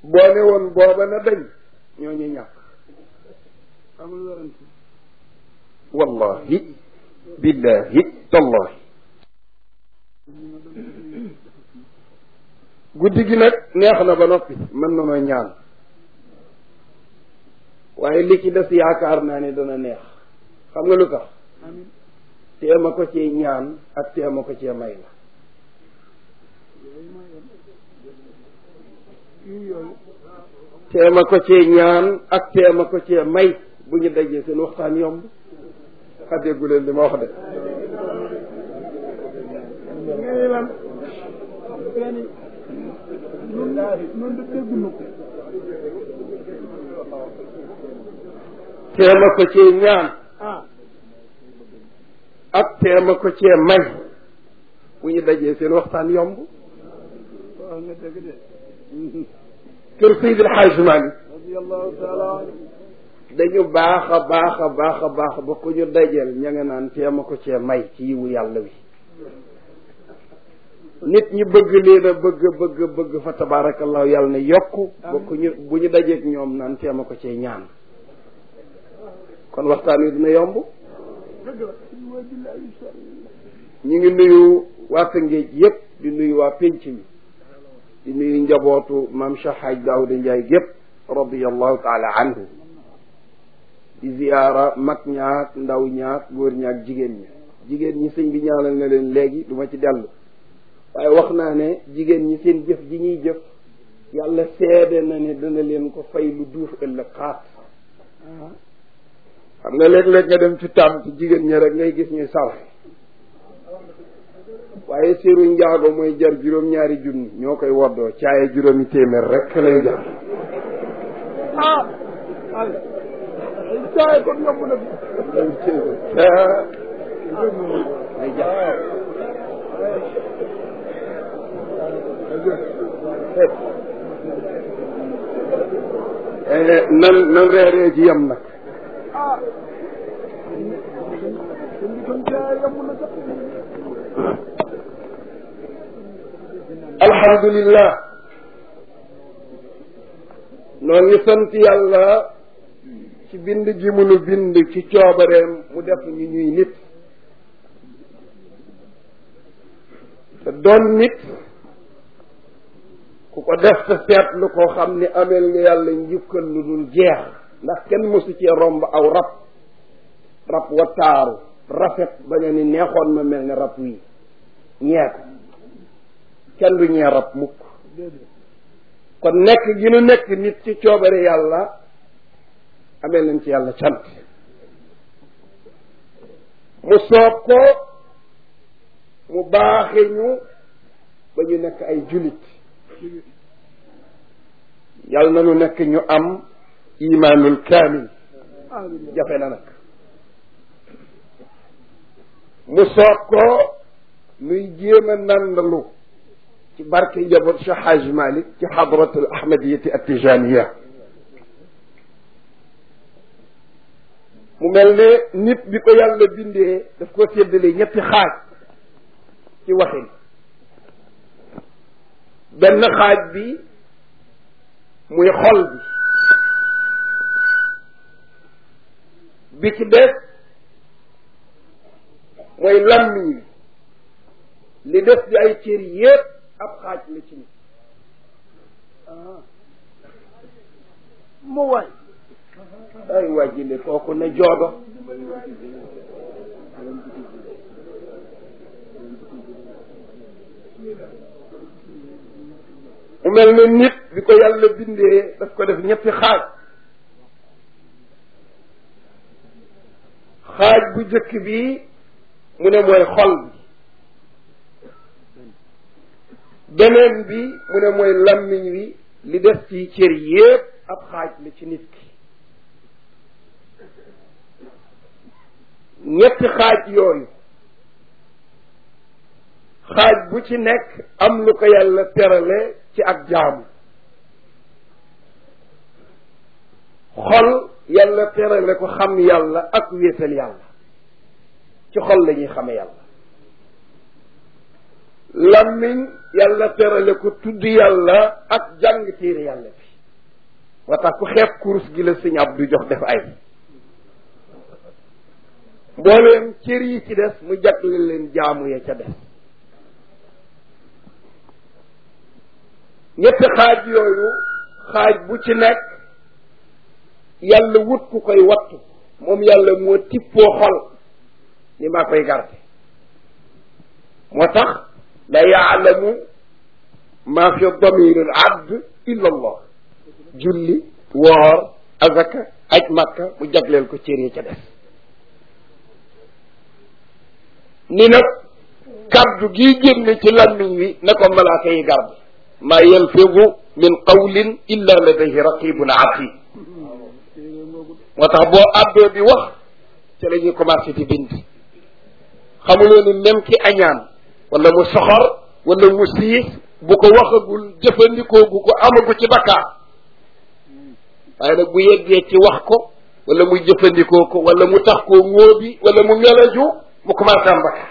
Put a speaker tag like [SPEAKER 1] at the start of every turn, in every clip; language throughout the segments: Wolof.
[SPEAKER 1] boo ne woon booba na dañ ñooñu ñàkk
[SPEAKER 2] amul werante
[SPEAKER 1] wallahi billahi tallahi guddi gi nag neex na ba noppi mën na ma ñaan waaye li ci des yaakaar naa ne dana neex xam nga lu tax
[SPEAKER 2] amin
[SPEAKER 1] teema ko cee ñaan ak teema ko cee may la
[SPEAKER 2] yooyu mooy yii yooyu
[SPEAKER 1] teema ko cee ñaan ak teema ko cee may bu ñu dajee seen waxtaan yomb xadeegu leen li ma wax de
[SPEAKER 2] ngay lan kenn nun nun de déggunu ko
[SPEAKER 1] teema ko cee ñaan
[SPEAKER 2] ah
[SPEAKER 1] ak teema ko cee may bu ñu dajee seen waxtaan yomb
[SPEAKER 2] wax nga dëgg de
[SPEAKER 1] kër Seydi El Hadj Malick
[SPEAKER 2] radiallahu taala anhu
[SPEAKER 1] dañu baax a baax a baax a baax ba ku ñu dajeel ña nga naan teema ko cee may ci yiwu yàlla wi nit ñi bëgg leen a bëgg bëgg bëgg fa tabarakallahu yàlla ne yokku ba ku ñu bu ñu dajeeg ñoom naan teema ko cee ñaan kon waxtaan wi dina yomb
[SPEAKER 2] dëgg la wa billahi sal
[SPEAKER 1] ñu ngi nuyu waa Tëngéej yépp di nuyu waa pénc mi di nuyu njabootu maam Cheikh Hadj Daouda Ndiaye gépp radiallahu taala anhu di ziyaara mag ñaak ndaw ñaak góor ñaak jigéen ñi jigéen ñi sëñ bi ñaanal na leen léegi du ma ci dellu waaye wax naa ne jigéen ñi seen jëf ji ñuy jëf yàlla seede na ne dana leen ko fay lu duuf ëllëg xaat xam nga léeg-léeg nga dem ci tàmm ci jigéen ñi rek ngay gis ñuy sarxe waaye séeru njaago mooy jar juróom-ñaari junni ñoo koy woddoo caaye juróomi téeméer rek lay jar
[SPEAKER 2] ah ay ay caay kon yomb na bi
[SPEAKER 1] lay jar nan nan reeree ci yem nag
[SPEAKER 2] ah kon bi kon caay yomb na sax
[SPEAKER 1] alhamdulillah noo ngi sant yàlla ci bind gi mu nu bind ci coobareem mu def ñu ñuy nit te doon nit ku ko def te seetlu koo xam ni ameel nga yàlla njukkal lu dul jeex ndax kenn mësu cee romb aw rab rab wa taaru rafet ba nga ni neexoon ma mel ne rab wii ñee ko kenn du ñee rab mukk
[SPEAKER 2] déedéet
[SPEAKER 1] kon nekk gi nu nekk nit ci coobare yàlla amee nañ ci yàlla cant mu soob ko mu baaxe ñu ba ñu nekk ay julit yàlla na nu nekk ñu am imaanul kaamil
[SPEAKER 2] amin
[SPEAKER 1] jafe na nag mu soob ko nuy jéem a nandalu ci barke njaboot Cheikh Haj Malick ci xadratul ahmadiyati attijaniya mu mel ne nit bi ko yàlla bindee daf ko séddale ñetti xaaj ci waxin benn xaaj bi muy xol bi bi ci des mooy lammiñ wi li des di ay cër yépp ab xaaj la ci nit
[SPEAKER 2] ah mu waay
[SPEAKER 1] ay waa jile kooku ne joodo mu mel ne nit bi ko yàlla bindee daf ko def ñetti xaaj xaaj bu jëkk bi mu ne mooy xol bi beneen bi mu ne mooy lammiñ wi li des ci cër yépp ab xaaj la ci nit ki ñetti xaaj yooyu xaaj bu ci nekk am lu ko yàlla terale ci ak jaamu xol yàlla terale ko xam yàlla ak wéetal yàlla ci xol la ñuy xame yàlla lammiñ yàlla terale ko tudd yàlla ak jàng téere yàlla bi moo tax ku xeeb kurus gi la sëñ Abdu jox def ay mbooleem cër yi ci des mu jagle leen jaamu ya ca des ñetti xaaj yooyu xaaj bu ci nekk yàlla wut ku koy wattu moom yàlla moo tippoo xol ni maa koy garde moo tax la yaalamu maa fi damir al abd illa allah julli woor azaka aj makka mu jagleel ko cër yi ca des ni nag kaddu gii génne ci lammiñ wi ne ko malaaka yi garde maa yalfidu min qawlin illa ladayhi raqibun atid moo tax boo àddoo di wax ci la ñuy commencé di bind xamuloo ni même ki añaan wala mu soxor wala mu siis bu ko waxagul jëfandikoo gu ko amagu ci bakkaar waaye nag bu yeggee ci wax ko wala mu jëfandikoo ko wala mu tax koo ngóobi wala mu ngelaju mu commencé am bakkaar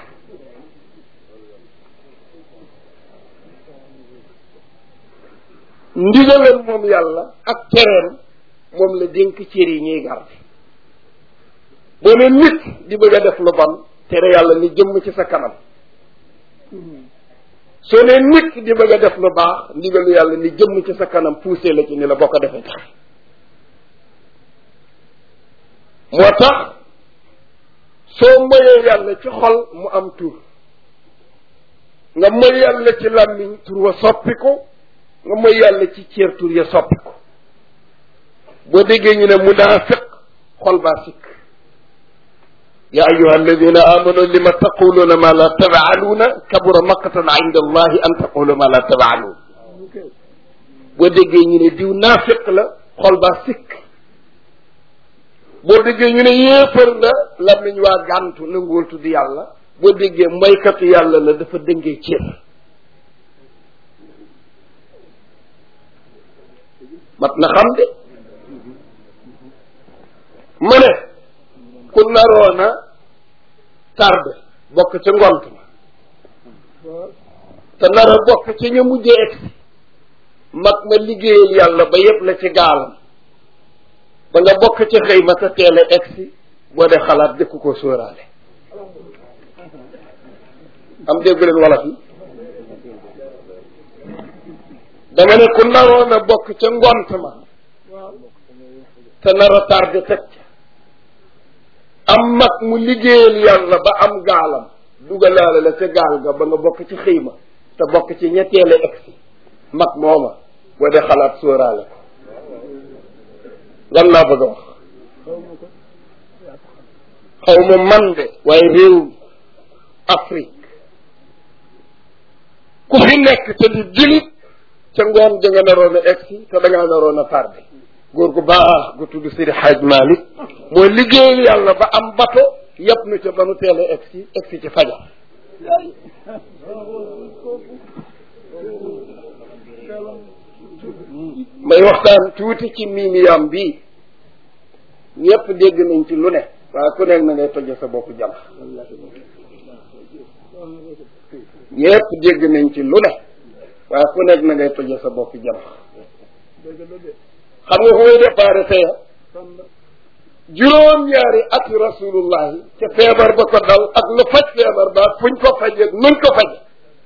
[SPEAKER 1] ndigalam moom yàlla ak tereem moom la dénk cër yi ñuy garde boo ne nit di bëgg a def lu bon tere yàlla ni jëmm ci sa kanam soo ne nit di bëgg a def lu baax ndigalu yàlla ni jëmm ci sa kanam poussé la ci ni la boo ko defee tax moo tax soo moyee yàlla ci xol mu am tur nga moy yàlla ci làmmiñ tur wa soppi ko nga moy yàlla ci cër tur ya soppi ko boo déggee ñu ne munaafiq xol baa sikk ya ayuha alladina amanu lima taquluuna ma la tafaaluuna kabura maqtan inda allahi an taqulu ma la tafaaluun boo déggee ñu ne diw naafiq la xol baa sikk boo déggee ñu ne yéefar la làmmiñ waa gàntu nanguwul tudd yàlla boo déggee moykatu yàlla la dafa dëngee cër mat na xam de mu ne ku naroona tarde bokk ca ngont ma te nar a bokk ca ña mujjee egsi mag ma liggéeyal yàlla ba yëpp la ci gaalam ba nga bokk ca xëy ma sa teel a egsi boo dee xalaat dëkk ko sóoraale am déggu leen wolof yi dama ne ku naroon a bokk ca ngont ma te nar a tardé teg ca am mag mu liggéeyal yàlla ba am gaalam dugalaale la ca gaal ga ba nga bokk ci xëy ma te bokk ci ñetteele egsi mag mooma boo dee xalaat sóoraale ko lan laa bëgg a wax xaw ma man de waaye réew Afrique ku fi nekk te di julit ca ngoon ja nga naroon a egsi te da ngaa naroon a tardé góor gu baax gu tudd Sidi Hadj Malick moo liggéeyal yàlla ba am bato yëpp nu ca ba nu teel a egsi egsi ci fajar may waxtaan tuuti ci miimiyam bi ñëpp dégg nañ ci lu ne waaye ku nekk na ngay toje sa bopp jàmm ñëpp dégg nañ ci lu ne waaye ku nekk na ngay toje sa bopp jàmm xam nga fu muy déparé fee juróom-ñaari ati rasulullahi ca feebar ba ko dal ak lu faj feebar ba fuñ ko fajee nuñ ko faje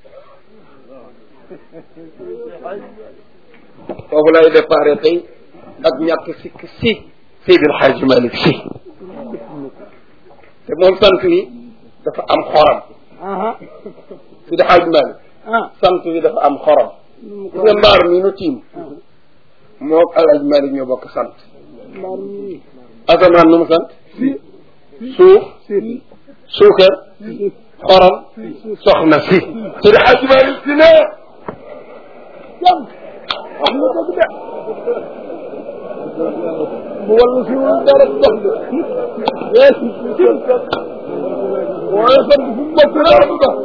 [SPEAKER 1] foofu lay déparé tey ak ñàkk sikk si Seydil Hadji Malick si te moom sant wi dafa am xorom Seydil Hadji Malick sant wi dafa am xorom gis nga mbaar mi nu tiim moo Alaaji Malick ñoo bokk sant asamaan nu mu sant suuf suukar xorom soxna si Seydil Hadji Malick si ne
[SPEAKER 2] jam wax nga dëgg de bu wàllu si wul dara dox de yes waaye sant fu mu bokk dara du dox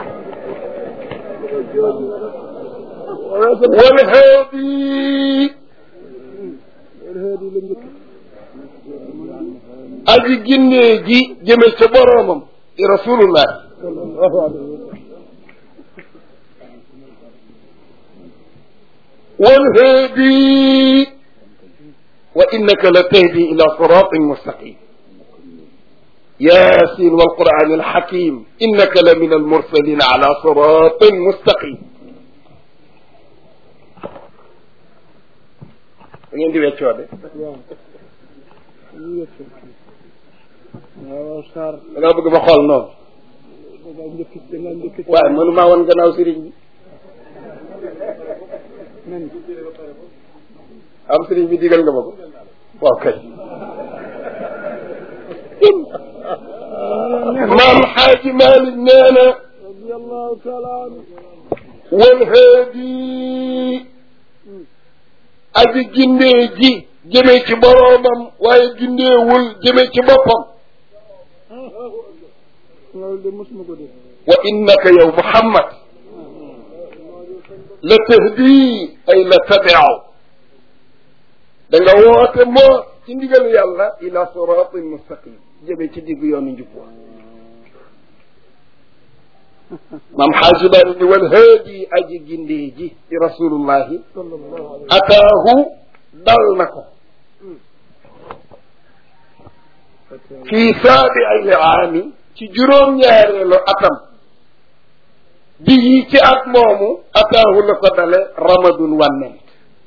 [SPEAKER 1] wal haadi aji ginnee ji jëme ca boroomam di rasulullah wal haadi innaka la tahdi ila siratin mustaqim yasin walquran alhakim innaka la min almursalin ala siratin mustaqim da ngeen di weccoo de
[SPEAKER 2] waaw ñu yëpp waaw Sarr
[SPEAKER 1] da ngaa bëgg ma xool noonu
[SPEAKER 2] da ngaa njëkk da ngaa njëkk
[SPEAKER 1] waaye mënu maa woon gannaaw sëriñ bi
[SPEAKER 2] man
[SPEAKER 1] am sëriñ bi digal nga ma ko waaw kay maam xaaji Malik nee na
[SPEAKER 2] radiyallahu taala anhu
[SPEAKER 1] wal haadi aji gindee ji jëme ci boroomam waaye gindeewul jëme ci boppam
[SPEAKER 2] loolu de mosuma ko def
[SPEAKER 1] wa innaka yow Muhammad la tahdi ay la tabiaw da nga woote moo ci ndigalu yàlla ila siratin mustaqim jëme ci diggu yoonu njub wa maam xaaji bari ni wal haadi aji gindee ji ci rasulullahi
[SPEAKER 2] sallallahu alayhi
[SPEAKER 1] ataahu dal na ko fii saabiil aami ci juróom-ñaareelu atam bi yi ci at moomu ataahu la ko dale ramadun wànnent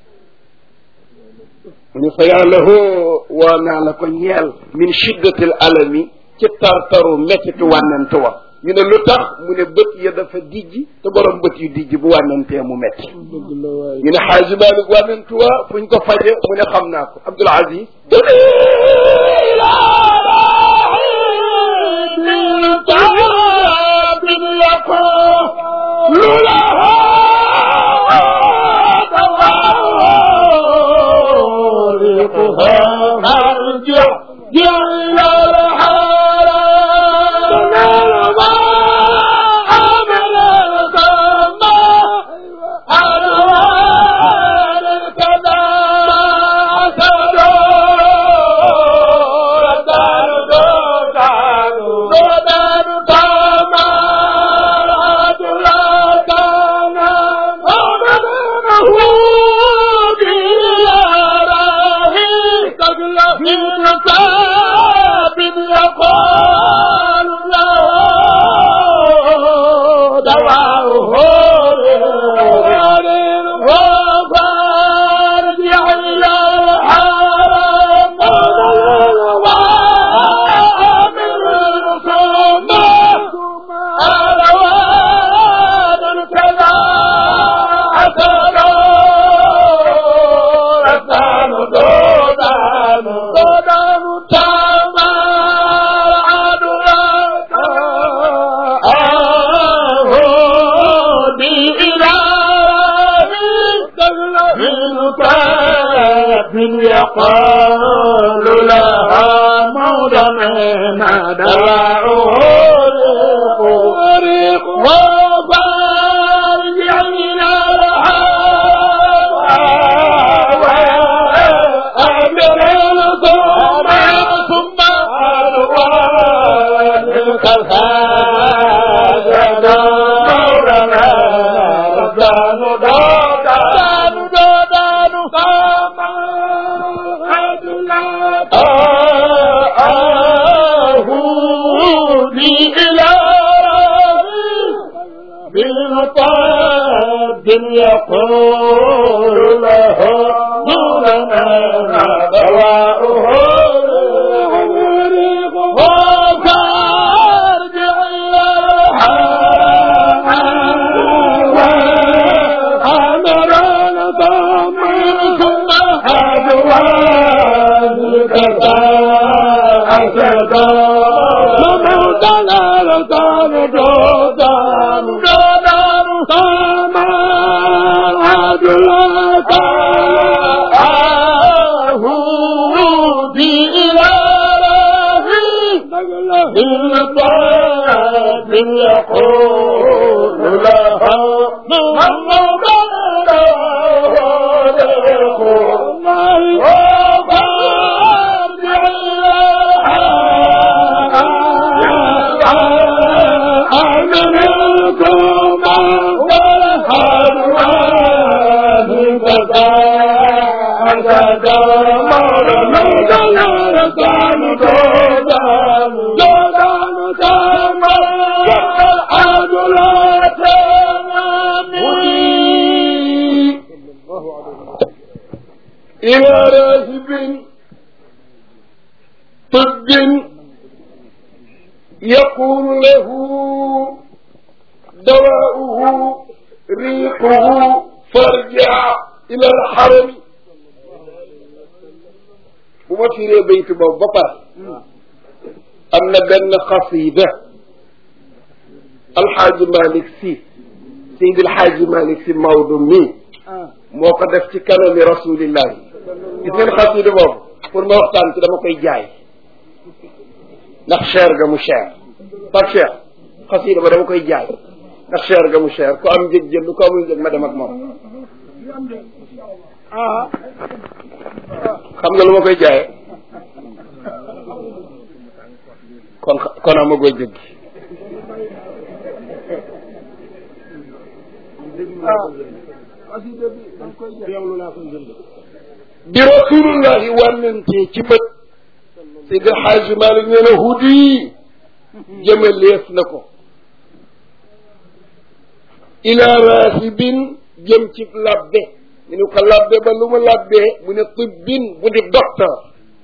[SPEAKER 1] mu ne fa yàlla hoo woo naa la ko ñeel min shiddatil alami ci tartaru mettitu wànnent wa ñu ne lu tax mu ne bët ya dafa dijj te borom bët yu dijj bu wànnentee mu metti
[SPEAKER 2] dëgg la waay
[SPEAKER 1] ñu ne xaaji Malik wànnent wa fuñ ko faje mu ne xam naa ko Abdul Aziz
[SPEAKER 2] يقال لها موضعنا دواعه ريق وفارجع من أمر ثم ثم ألوان كالخاجة موضعنا دان دان دان فما آهودي إلى بالطاب يقول له دوننا دواؤه وفارجع إلى أمرنا ضمن ثم أدوان كذا أسدا وموتنا لدان دودان دودان سما عدلك آهودي إلى بالباب يقول لها محمد
[SPEAKER 1] إلى راهب طب يقول له دواؤه ريقه فارجع إلى الحرم bu ma firee baytu boobu ba pare am na benn xasida alxaaji malik si seydi alxaaji malik si Maodo mii moo ko def ci kanami rasulillahi gis ngeen xasida boobu pour ma waxtaan ci dama koy jaay ndax cher ga mu cher par cher xasida ba dama koy jaay ndax cher ga mu cher ku am njëg jël lu ko amul njëg ma dem ak moom xam nga lu ma koy jaayee kon kon amagoo njëg gi bi rasulullahi wànnantee ci bët Seydi Xaaji Malik nee na hudi jëmaleef na ko ila rahibin jëm ci labbe ñu ne ko labbe ba lu mu labbee mu ne tibbin bu di docteur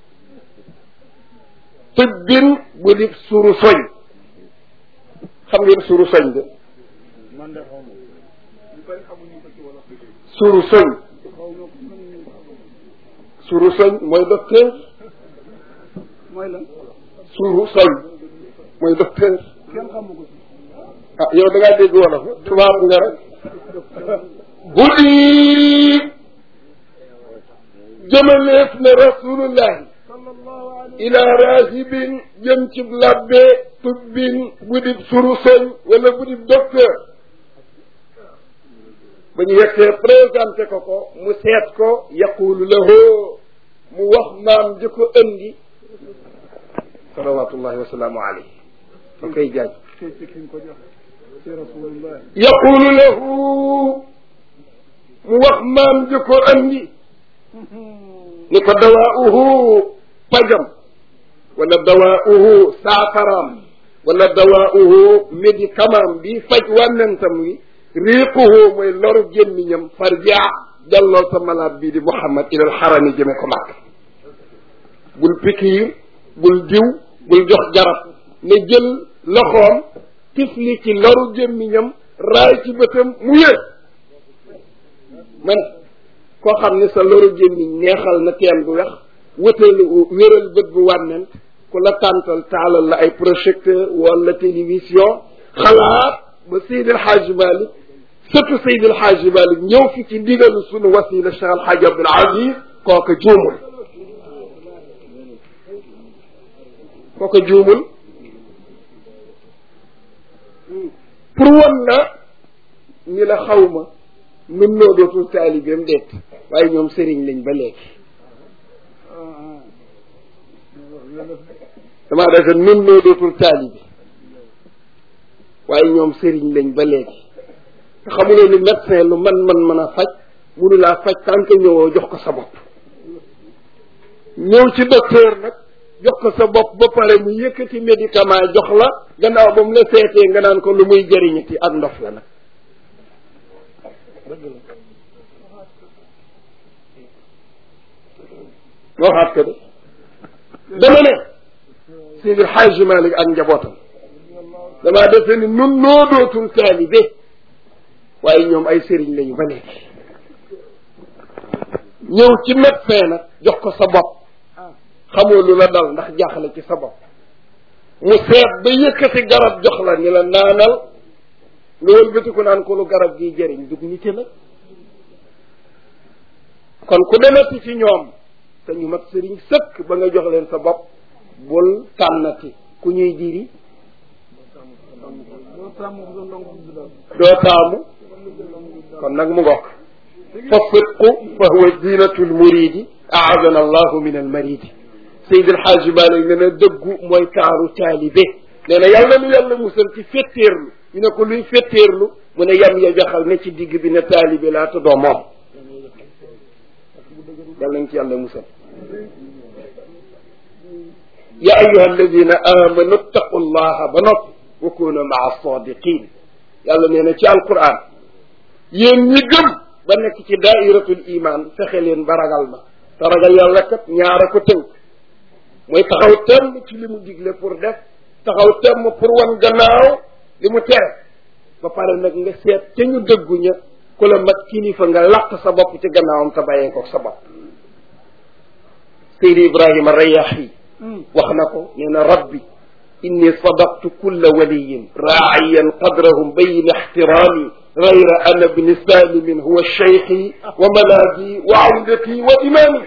[SPEAKER 1] tibbin bu di suru soñ xam ngeen suru soñ de suru soñ suru soñ mooy docteur
[SPEAKER 2] mooy lan
[SPEAKER 1] suru soñ mooy docteur
[SPEAKER 2] kenn xamu ko
[SPEAKER 1] ah yow da ngaa dégg wolof tubaab nga rek bu di jëmaleef ne rasulullahi
[SPEAKER 2] sallallahu alayhi
[SPEAKER 1] ila rahibin jëm ci labbe tubbin bu di suru soñ wala bu di docteur ba ñu yegsee présenté ko ko mu seet ko yaqulu lahu mu wax maam ji ko ëndi salawatullahi wasalaamu alayhi fa koy jaaj
[SPEAKER 2] ci ci ki ko jox ci rasulullah
[SPEAKER 1] yaqulu lahu mu wax maam ji ko ëndi ni ko dawaauhu pajam wala dawaauhu saafaraam wala dawaauhu médicament bi faj wànnentam wi riiquhu mooy loru gémmiñam farja jàlloo sa malade bii di Muhammad ilal xarami jëme ko màkk bul pikiir bul diw bul jox garab ne jël loxoom tifli ci loru gémmiñam raay ci bëtam mu yëg man koo xam ne sa loru gémmiñ neexal na teen bu wex wëtal wéral bët bu wànnent ku la tàntal taalal la ay projecteur wala télévision xalaat ba Seydi El Hadji Malick surtout Seydi El Hadji Malick ñëw fi ci ndigalu sunu wasila Cheikh El Hadji Abdoul Aziz kooka juumul kooka juumul pour wan la ni la xawma nun noo dootul taalibeem deet waaye ñoom sëriñ lañ ba léegi damaa defe nun noo dootul taalibe waaye ñoom sëriñ lañ ba léegi te xamuloo ni médecin lu man man mën a faj munu laa faj tant que ñëwoo jox ko sa bopp ñëw ci docteur nag jox ko sa bopp ba pare mu yëkkati médicament jox la gannaaw ba mu la seetee nga naan ko lu muy jëriñati ak ndof la nag waxaat ko de dama ne Seydi Xaaji Malik ak njabootam damaa defe ni nun noo dootul taalibe waaye ñoom ay sëriñ lañu ba léegi ñëw ci médecin nag jox ko sa bopp xamoo lu la dal ndax jaaxle ci sa bopp mu seet ba yëkkati garab jox la ni la naanal nga wëlbatiku naan ko lu garab gi jëriñ dug nite la kon ku demati ci ñoom te ñu mat sëriñ sëkk ba nga jox leen sa bopp bul tànnati ku ñuy diri
[SPEAKER 2] doo sàmm bu doon ndongo bi daal
[SPEAKER 1] doo taamu kon nag mu ngokk fa sidqu fa huwa zinatul muridi aadana allahu min al maridi Seydi El Hadji Malick nee na dëggu mooy taaru taalibe nee na yàlla nu yàlla musal ci fetteerlu ñu ne ko luy fetteerlu mu ne yam ya jaxal ne ci digg bi ne taalibe laa te doo moom yàlla nañ ci yàlla musal ya ayuha alladina amanu ttaqu llaha ba noppi wa kunu maa sadiqin yàlla nee na ci alquran yéen ñi gëm ba nekk ci daairatul iman fexe leen ba ragal ma te ragal yàlla kat ñaara ko tënk mooy taxaw temm ci li mu digle pour def taxaw temm pour wan gannaaw li mu tere ba pare nag nga seet te ñu dëggu ña ku la mat kilifa nga làq sa bopp ci gannaawam te bàyyee ko sa bopp Seydi Ibrahima Rayahi wax na ko nee na rabbi inni sadaqtu kulla waliyin raaciyan qadrahum bayna ixtiraami gayra ana bni salimin huwa cheikhi wa malaadi wa awdati wa imaami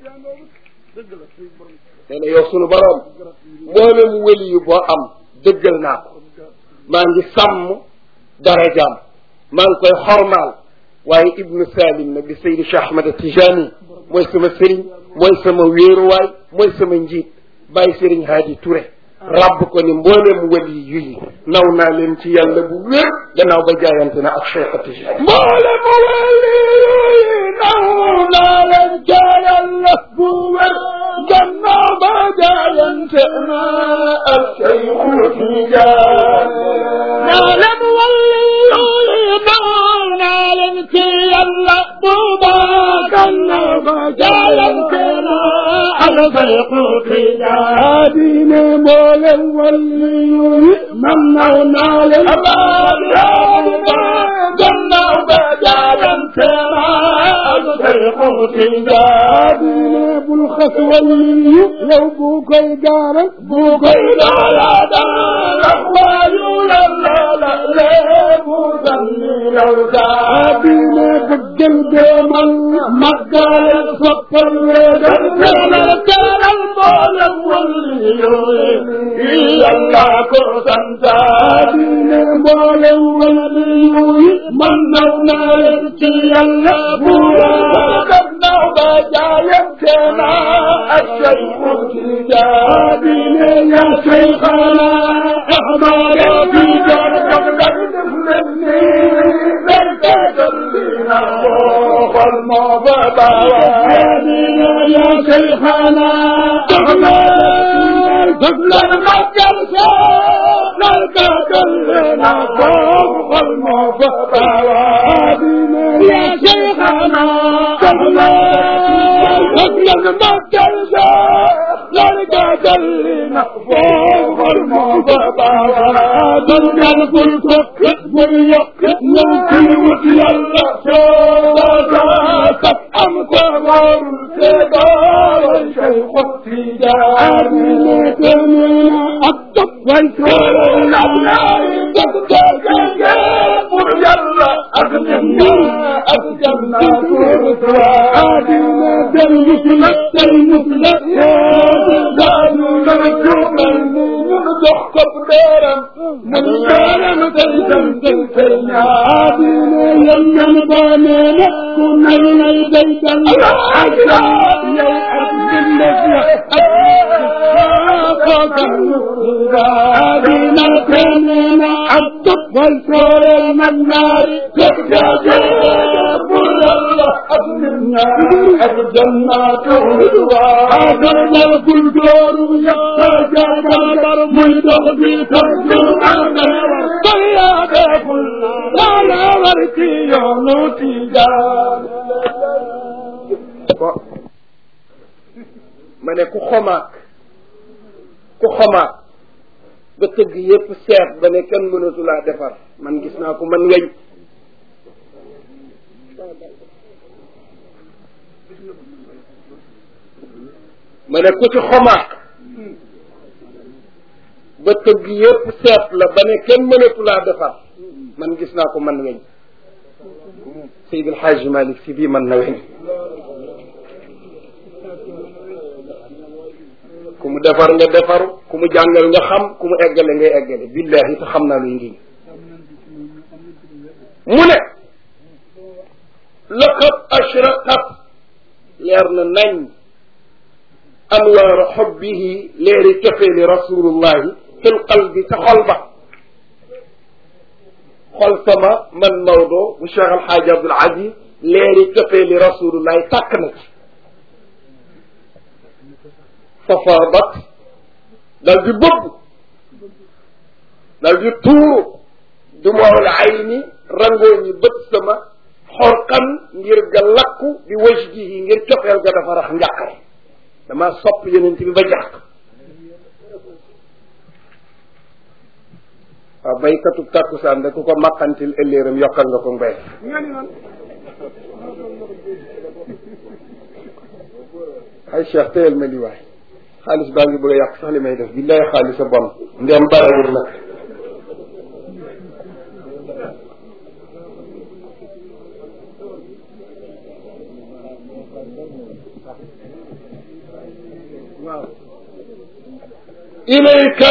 [SPEAKER 1] nee na yow sunu boroom mboolem wëli yu boo am dëggal naa ko maa ngi sàmm darajaam maa ngi koy xormaal waaye ibnu salim nag di saydi cheikh ahmad tijani mooy sama sëriñ mooy sama wéeruwaay mooy sama njiit bàyyi sëriñ haadi Touré rabb ko ni mboolem wali yu yi naw naa leen ci yàlla bu wér gannaaw ba jaayante na ak cheikh tijani
[SPEAKER 2] mboolem wali yu yi naw naa leen ca yàlla bu wér gannaaw ba jaayante na ak cheikh tijani naa leen wali yu yi naw naa leen ci yàlla bu baax gannaaw ba jaayante na ak cheikh tijani diine mboolem wali yu yi man naw naa leen gannaaw ba jaayante na ak cheikh tijani bul xas wali yu yow bu koy gaaral bu koy gaaral waayu la la la leebu sanni law saa diine bëggal deemal màggal soppal weegal teelal teelal mboolem wali yooyu yàlla ko santa diine mboolem wali yooyu man naw naa leen ci yàlla bu gannaaw ba jaayante na ak cheikhu tijaani ya cheikhana ahmad bi jar dog dag def leen ni leen tegalina xol moo fa bawa ya cheikhana ahmad dog leen màggal sa lal tegalina xol moo fa bawa ya cheikhana ahmad màggal sa lal tegalina xol moo fa bawa dal bul tokk bul yokk ñëw ci wut yàlla soo am ko warul te doolay cheikhu tijaani temina ak topp way toolal Allah dëgg dëgg pour yàlla ak janna ak janna pour adina del musla del musla daanu la juumal ni ñun jox ko dëram man dëram tey dem tey tey adina yam yam baane ku nay nay day dal yow ak bindef ya ko kan adina temina ak topp way toolal man naari dëgg dëgg pour yàlla ak janna ak jannaatu agarnal kul dooru yàlla jaabar muy dox di taggu agarwar bayaade kul laala war ci yoonu tijaan
[SPEAKER 1] bo ma ne ku xomaak ku xomaak ba tëgg yépp seet ba ne kenn mënatu laa defar man gis naa ko man weñ ma ne ku ci xomaak ba tëgg yépp seet la ba ne kenn mënatu laa defar man gis naa ko man weñ Seydil Hadji Malick si bii man na weñ ku mu defar nga defaru ku mu jàngal nga xam ku mu eggale ngay eggale billahi te xam naa luy ngi mu ne laqad ashraqat leer na nañ anwaaru xubbihi leeri cofeeli rasulullahi fil qalbi ca xol ba xol sama man Maodo bu Cheikh Alxaaji Abdul Aziz leeri cofeeli rasulullahi tàkk na ci fafaadat dal di bëbb dal di tuuru du mool ayni rangoo ñi bët sama xorqan ngir ga lakku bi wajdihi ngir cofeel ga dafa rax njàqare dama sopp yonent bi ba jàq waaw baykatu tàkkusaan da ku ko maqantil ëlléeram yokkal nga ko mbay ay cheikh téyel ma li waay xaalis baa ngi bëgg a yàq sax li may def billaay xaalis a bon ndem barewul nag ilayka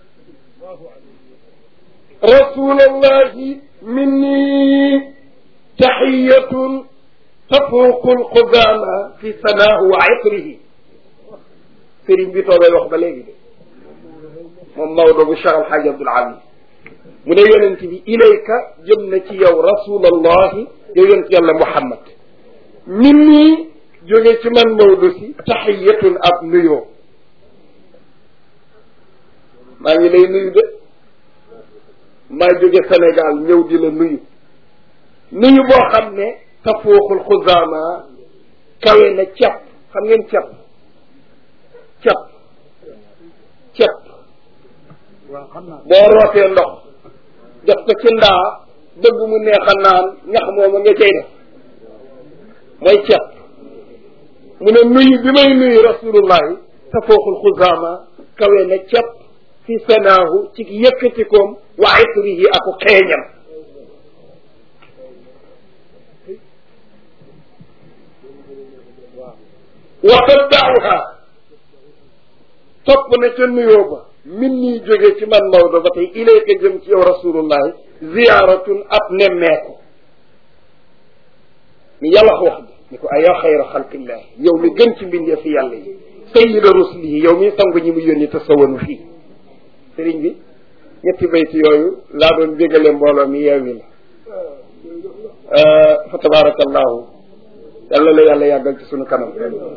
[SPEAKER 1] rasulallahi minni taxiyatun tafuuqu alxudaama fi sanaahu wa itrihi sëriñ bi toogay wax ba léegi de moom Maodo bu Cheikh Alxaaj Abdul Aziz mu ne yonent bi ilayka jëm na ci yow rasulallahi yow yonent yàlla Muhammad min nii jóge ci man Maodo si taxiyatun ab nuyoo maa ngi lay nuyu de maa jóge Sénégal ñëw di la nuyu nuyu boo xam ne tafuuxul xuzaama kawe na cepp xam ngeen cepp cepp cepp boo rootee ndox def ko ci ndaa bëgg mu neex a naan ñax mooma nga cay def mooy cepp mu ne nuyu bi may nuyu rasulullahi tafuuxul xuzaama kawe na cepp fi sanaahu ci yëkkatikoom wa itrihi aku xeeñam wa taddauha topp na ca nuyoo ba min nii jóge ci man Maodo ba tey ilayka jëm ci yow rasulullahi ziyaaratun ab nemmeeku ni yàlla wax bi ni ko ayaa xayra xalqillah yow mi gën ci mbindee fi yàlla yi sayida rusulihi yow mi sangu ñi mu yónni te sawanu fii sëriñ bi ñetti bayti yooyu laa doon bégale mbooloo mi yeewi la fa tabarakallahu yàlla la yàlla yàggal ci sunu kanam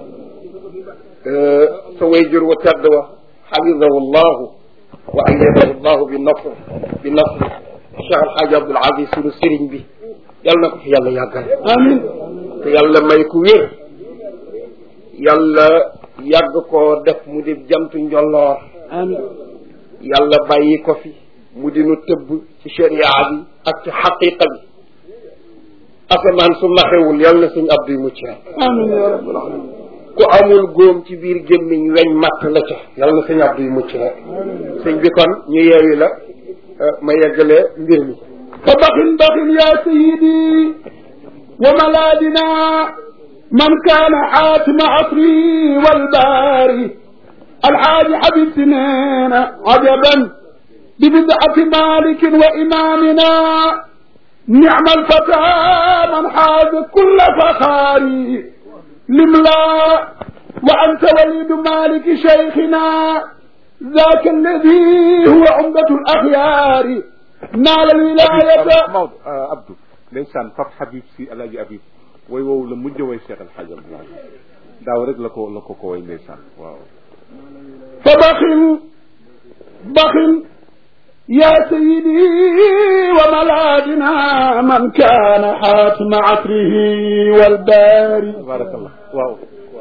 [SPEAKER 1] sa wayjur wa tedd wa xafidahu llahu wa ayyadahu llahu bi nasr bi nasr Cheikh Alxaaji Abdul Aziz sunu sëriñ bi yàlla na ko fi yàlla yàggal amin te yàlla may ku wér yàlla yàgg koo def mu di jamtu njolloor amin yàlla bàyyi ko fi mu di nu tëbb ci sharia bi ak ci xaqiqa bi asamaan su maxewul yàlla na suñ abduy mucc rek amin ya rabbal alamin ku amul góom ci biir gémmiñ weñ matt la ca yàlla na suñ abduy mucc rek sëñ bi kon ñu yeewi la ma yeggalee mbir mi
[SPEAKER 2] fa baxin baxin ya sayidi wa malaadina man kaana xaatima asri walbaari alxaaji xabib si neena ajaban bi bidati malikin wa imamina nicma alfata man xaaza kulla faxaari limla wa anta walidu maliki cheikhina ذاك الذي هو عمدة الأخيار نال الولاية
[SPEAKER 3] Maodo Abdou ndeysaan Pape Habib si El Hadj Habib way woowu la mujj way Cheikh El Hadj Abdoulaye daaw rek la ko la ko ko way ndeysaan waaw
[SPEAKER 2] فبخل بخل يا سيدي وملاذنا من كان حاتم عطره والباري
[SPEAKER 3] tabarakallah waaw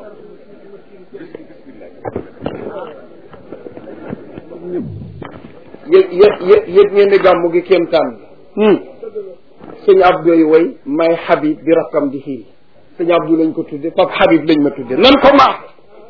[SPEAKER 1] yëg yëg yëg yëg ngeen ni gàmmu gi kéemtaan la sëñ Abdou yi way may Habib bi rakkam di xiil sëñ Abdou lañ ko tudde Pape Habib lañ ma tudde nan ko maax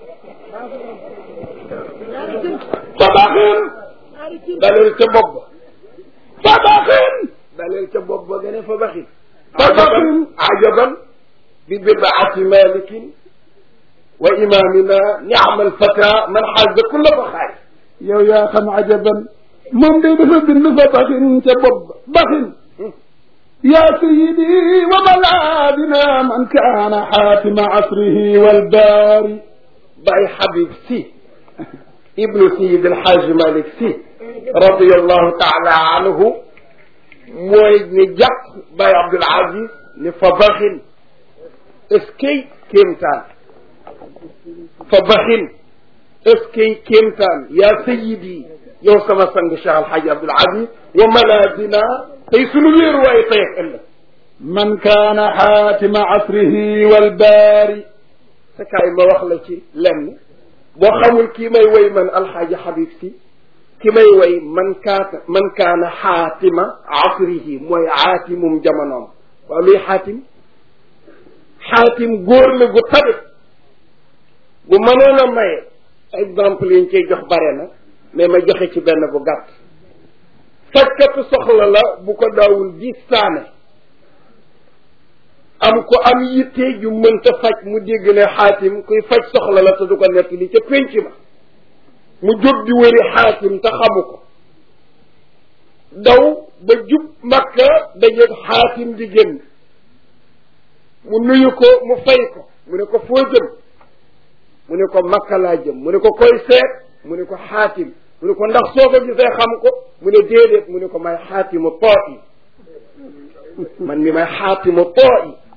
[SPEAKER 2] فبخل
[SPEAKER 1] daleel ca bopp ba
[SPEAKER 2] فبخل
[SPEAKER 1] daleel ca bopp ba nga ne fa baxi
[SPEAKER 2] فبخل
[SPEAKER 1] ajaban bi bidaati malikin wa imamina niama alfata man xaza kulla faxaay
[SPEAKER 2] yow yaa xam ajaban moom day dafa bind fa baxin ca bopp ba baxin يا سيدي وملاذنا من كان حاتم عصره والباري
[SPEAKER 1] Baye Habib si ibnu Seyid El Hadj Malick si radiyallahu taala anhu mooy ni jàpp Baye Abdoul Aziz ni fa baxin est-ce que kéemtaan fa baxin est-ce que kéemtaan yaa sayidi yow sama sang Cheikh Alhaji Abdoul Aziz wa malaadina tey sunu wéeruwaay tey ak ëllëg
[SPEAKER 2] من كان حاتم عصره والباري
[SPEAKER 1] sa kaay ma wax la ci lenn boo xamul kii may woy man alxaaji Habib si ki may woy man kaata man kaana xaatima asrihi mooy aatimum jamonoom waaw luy xaatim xaatim góor la gu tabe bu mënoon a maye exemple yi ñu koy jox bare na mais ma joxe ci benn bu gàtt fajkatu soxla la bu ko daawul di saane am ko am yitte ju mënta faj mu dégg ne xaatim kuy faj soxla la te du ko nekk li ca pénc ma mu jóg di wëri xaatim te xamu ko daw ba jub makka dajeeg xaatim di génn mu nuyu ko mu fay ko mu ne ko foo jëm mu ne ko makka laa jëm mu ne ko koy seet mu ne ko xaatim mu ne ko ndax soo ko gisee xam ko mu ne déedéet mu ne ko may xaatimu too yi man mi may xaatimu too yi